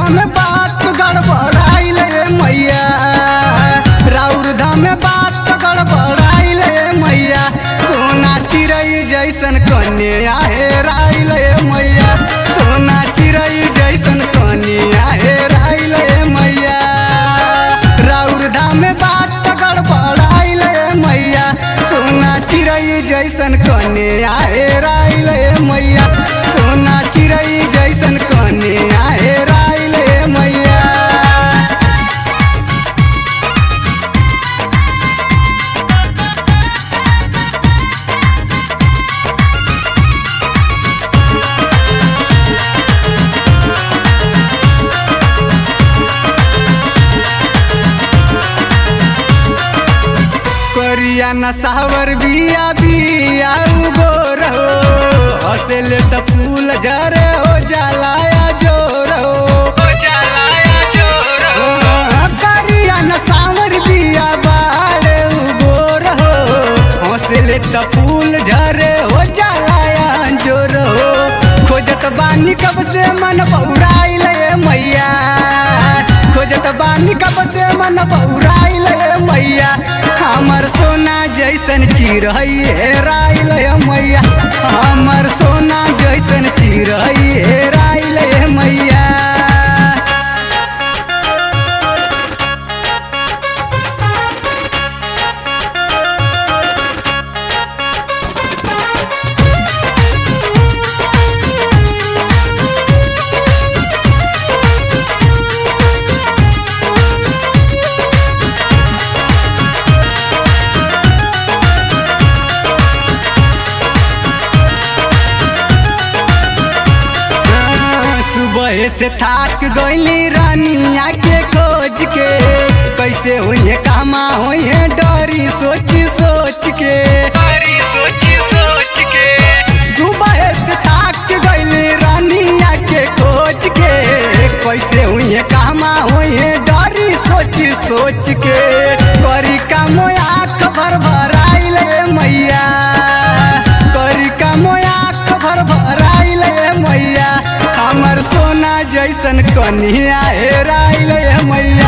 धाम बात गड़बड़ाइल ए मैया राउर धाम बात गड़बड़ाइल ए मैया सोना चिड़ै जैसन कन्या हेराइल ए मैया सोना चिड़ै जैसन कन्या हेराइल ए मैया राउर धाम बात गड़बड़ाइल ए मैया सोना चिड़ै जैसन कन्या हेराइल ए मैया सोना चिड़ै जैसन कन्या हेराइल ए मैया करिया नसावर बिया बिया उगोर हो हंसले त फूल झरे हो जलाया जोर हो जलाया जोर हो करिया नसावर बिया बाड़े उगोर हो हंसले त फूल झरे हो जलाया जोर हो खोजत बानी कब से मन बौराइल ए मैया खोजत बानी कब से मन बौराइल ए मैया हमर सोना जैसन चिड़ै हेराइल ए मैया हमर सोना जैसन चिड़ै हेराइल ए मैया सुबह से थाक गईली रानिया के खोज के कैसे हुई कामा हुई डरी सोच सोच के डरी सोच सोच के सुबह से थाक गईली रानिया के खोज के कैसे हुई कामा हुई डरी सोच सोच के करी का मोया खबर भराइल ए मैया करी का मोया खबर भराइल ए मैया हमर सोना जैसन कन्या हेराइल ए मैया